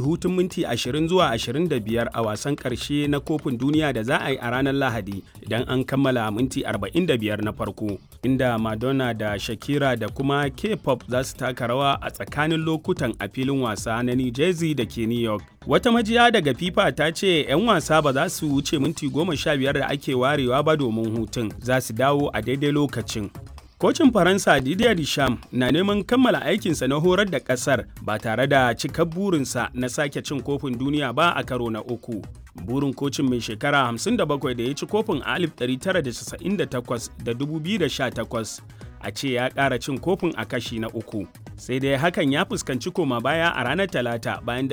hutun minti 20 zuwa 25 a wasan ƙarshe na kofin duniya da za a yi a ranar Lahadi idan an kammala minti 45 na farko, inda Madonna da Shakira da kuma K-pop za su taka rawa a tsakanin lokutan a filin wasa na New Jersey da ke New York. Wata majiya daga FIFA ta ce 'yan wasa ba za su wuce minti 15 da ake warewa ba domin hutun, za su dawo a daidai lokacin. Kocin Faransa Didier Deschamps na neman kammala aikinsa na horar da ƙasar ba tare da cikar burinsa na sake cin kofin duniya ba a karo na uku. Burin kocin mai shekara 57 da ya ci kofin a 1998 da 2018 a ce ya ƙara cin kofin a kashi na uku. Sai dai hakan ya fuskanci koma baya a ranar Talata bayan da